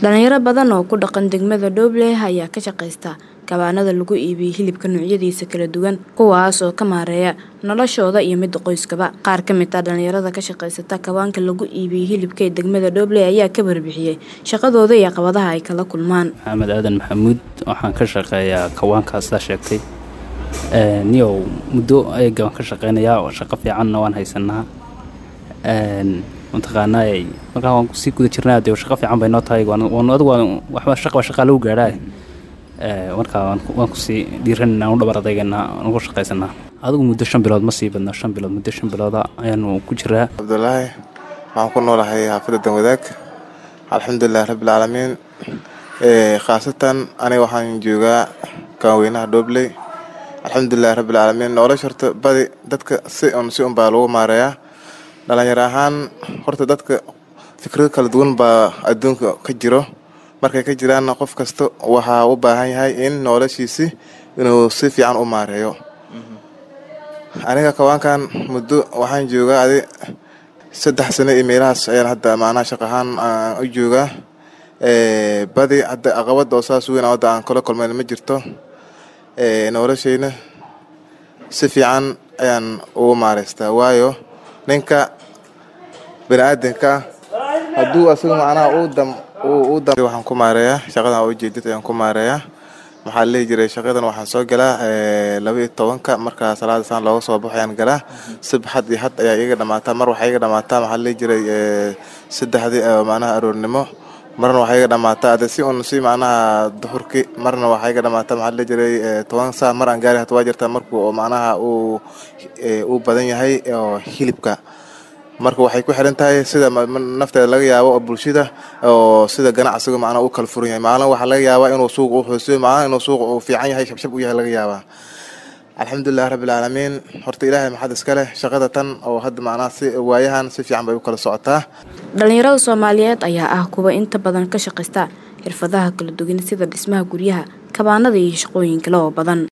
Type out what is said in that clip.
Dhalinyaro badan oo ku dhaqan degmada Dooble ayaa ka shaqeysta kawaanada lagu iibiyo hilibka noocyadiisa kala duwan kuwaas oo ka maareeya noloshooda iyo midda qoyskaba. Qaar ka mid ah dhalinyarada ka shaqeysta kawaanka lagu iibiyo hilibka ee degmada Dooble ayaa ka warbixiyay shaqadooda iyo caqabadaha ay kala kulmaan. Maxamed Aadan Maxamuud waxaan ka shaqeeyaa kawaankaas la sheegtay niyow muddo ayaga waan ka shaqeynayaa shaqo fiicanna waan haysanaa mataqaanaa markaa waan kusii guda jirnaa dee shaqo fiican bay noo tahay waan adigu waxba shaqa shaqaa lagu gaadhaa markaa waan kusii dhiiranayna u dhabar adeeganaa waan ku shaqaysanaa adigu muddo shan bilood ma sii badna shan bilood muddo shan bilooda ayaanu ku jiraa cabdulaahi waxaan ku noolahay xaafadda danwadaag alxamdulilahi rabbilcaalamiin khaasatan aniga waxaan joogaa kaaweynaha doobley alxamdulilahi rabbilcaalamiin nolosha horta badi dadka si un si un baa lagu maareeyaa dhalinyaro ahaan horta dadka fikrado kala duwan baa adduunka ka jiro markay ka jiraanna qof kasta waxaa u baahan yahay in noloshiisi inuu si fiican u maareeyo aniga kawaankan muddo waxaan joogaa adi saddex sano iyo meelahaas ayaan hadda macnaha shaq ahaan u joogaa badi hadda caqabada oo saas weyn hadda aan kala kulmayn ma jirto noloshayna si fiican ayaan ugu maareystaa waayo ninka bani aadanka hadduu asaga macnaha uu dam uu dam waxaan ku maareeyaa shaqadan oo ujeedid ayaan ku maareeyaa maxaa lehi jiray shaqadan waxaan soo galaa laba iyo tobanka markaa salaada saan looga soo baxo ayaan galaa sabxad iyo had ayaa iga dhamaataa mar waxaa iga dhamaataa maxaa lehi jiray saddexdii macnaha aroornimo marna waxaa iga dhamaataa ade si un si macnaha duhurki marna waxaa iga dhamaataa maxaa lehi jiray toban saa mar aan gaari hata waa jirtaa markuu macnaha uu uu badan yahay oo hilibka marka waxay ku xiran tahay sida nafteeda laga yaabo oo bulshada oo sida ganacsiga macnaha u kala furan yahay maalin waxaa laga yaabaa inuu suuqa u hooseeyo maalin inuu suuqa uu fiican yahay shabshab u yahay laga yaabaa alxamdulilahi rabbilcaalamiin horta ilaahay maxad iska leh shaqada tan oo hadda macnaha si waayahan si fiican bay u kala socotaa dhalinyarada soomaaliyeed ayaa ah kuwa inta badan ka shaqeysta xirfadaha kala duwan sida dhismaha guryaha kabaanada iyo shaqooyin kale oo badan